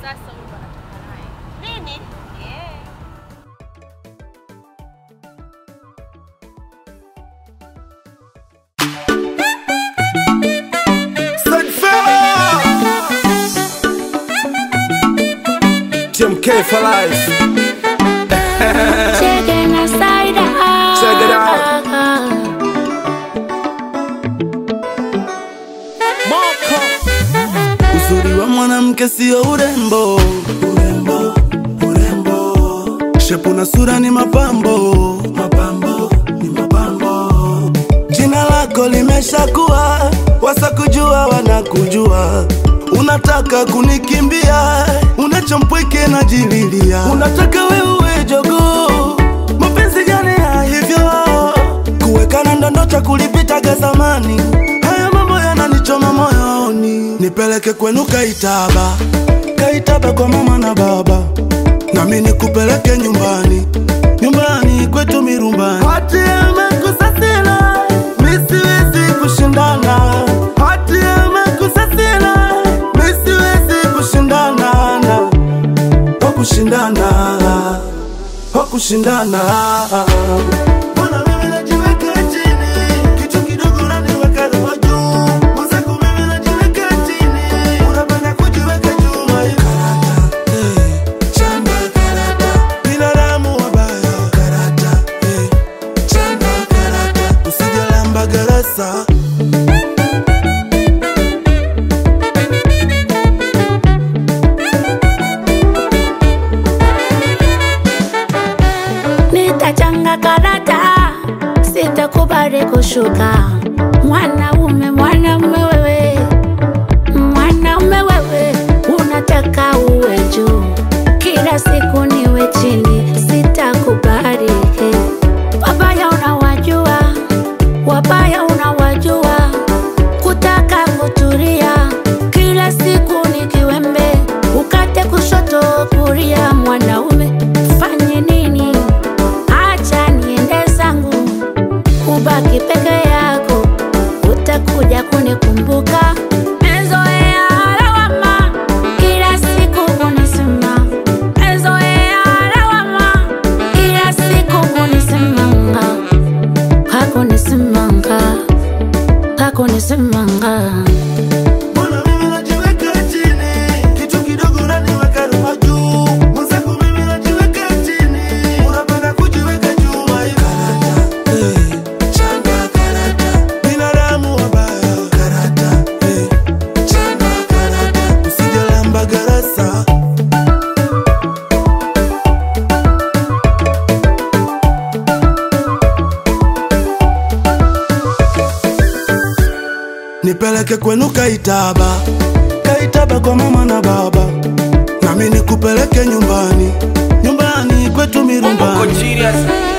Sasa huyu ndo anatoka naye. Nini? Yeah. TMK for life. Checking aside Check it out. Uzuri wa mwanamke sio urembo, urembo, urembo. Shepu na sura ni mapambo, mapambo, ni mapambo. Jina lako limeshakuwa, wasakujua wanakujua. Unataka kunikimbia, unachompweke na jililia. Unataka wewe jogoo, mapenzi gani ya hivyo? Kuwekana ndondo cha kulipitaga zamani, haya mambo yananichoma moyoni. Nipeleke kwenu Kaitaba, Kaitaba kwa mama na baba, nami nikupeleke nyumbani, nyumbani kwetu Mirumbani. Hati amekusasila, mi siwezi kushindana. Hati amekusasila, mi siwezi kushindana na wa kushindana wa kushindana Mbona mimi najiweka chini, kitu kidogo unaniweka roho juu. Mwenzako mimi najiweka chini, unapenda kujiweka juu. Karata, eh, chanda karata, binadamu wabaya. Karata, eh, chanda karata, usijalamba garasa nitachanga karata, sitakubali kushuka. Mwanaume, mwanaume wewe, mwanaume wewe, unataka uwe juu, kila siku niwe chini, sitakubali. Wabaya unawajua, wabaya unawajua, kutaka kutulia, kila siku ni kiwembe, ukate kushoto kulia. Mwanaume fanye nini? Acha niende zangu, ubaki peke yako, utakuja kunikumbuka. Mezoea lawama, kila siku kunisema. Mezoea lawama, kila siku kunisemanga. Hakunisemanga, hakunisemanga. Mbona mimi najiweka chini, kitu kidogo unaniweka roho juu. Mwenzako mimi najiweka chini, unapenda kujiweka juu. Karata, eh, chanda karata, binadamu wabaya. Karata, eh, chanda karata, usijalamba garasa. Nipeleke kwenu Kaitaba, Kaitaba kwa mama na baba, nami nikupeleke nyumbani, nyumbani kwetu Bongo Mirumbani. genius.